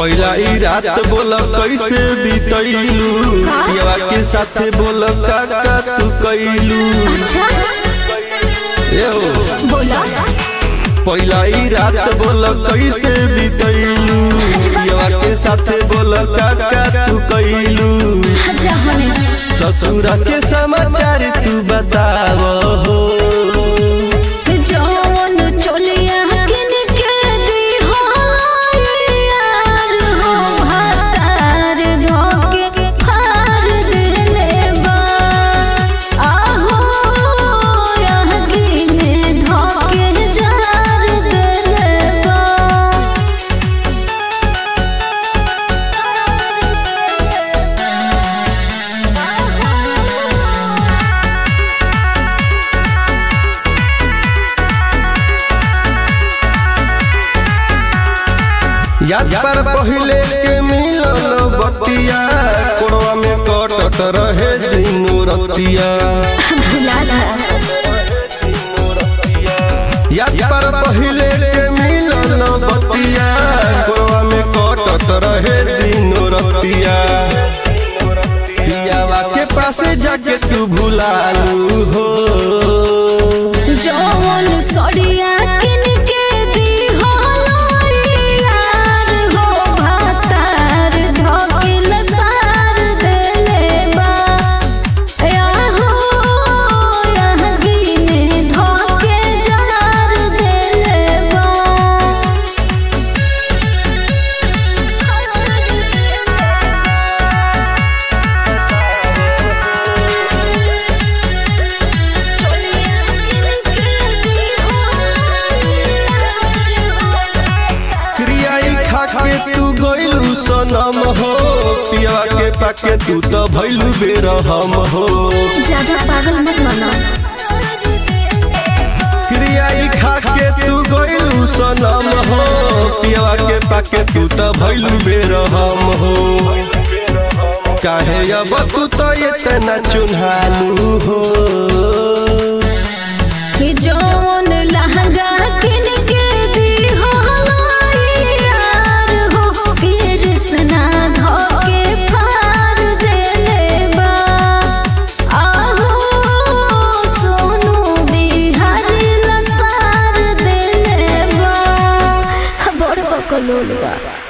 पहिला ई रात बोल कैसे बीतैलू पियवा के साथे बोल का का तू कैलू अच्छा ए हो बोला पहिला ई रात बोल कैसे बीतैलू पियवा के साथे बोल का का तू कैलू जहने ससुर के समाचार तू बताव हो जौन चोलिया किन के दी हो यार हो भातार धोके फार दिले बा आहो यहगी में धोके जार दिले बा याद पर पहिले के मिलल बतिया कोड़वा में कटत रहे दिनो रतिया भुला जा याद पर पहिले के मिलल बतिया कोड़वा में कटत रहे दिनो रतिया पियावा के पासे जाके तू भुलालू हो जौन सड़िया किन के दी हो यार हो भातार धोके लसार दिले बा आहो यहगी में धोके जार दिले बा क्रियाई खा के तू गइलू सनम हो पियावा के पाके तू तो भइलू बेरहम हो ज्यादा पागल मत बना क्रियाई खा के तू गइलू सनम हो पियावा के पाके तू तो भइलू बेरहम हो काहे अब तू तो इतना चुन्हालू हो कि जौन लहंगा किन के दी हो यार हो कृष्णा धोके फार देले बा आहो सोनू बिहारी लसार देले बा बड़ बकलोल बा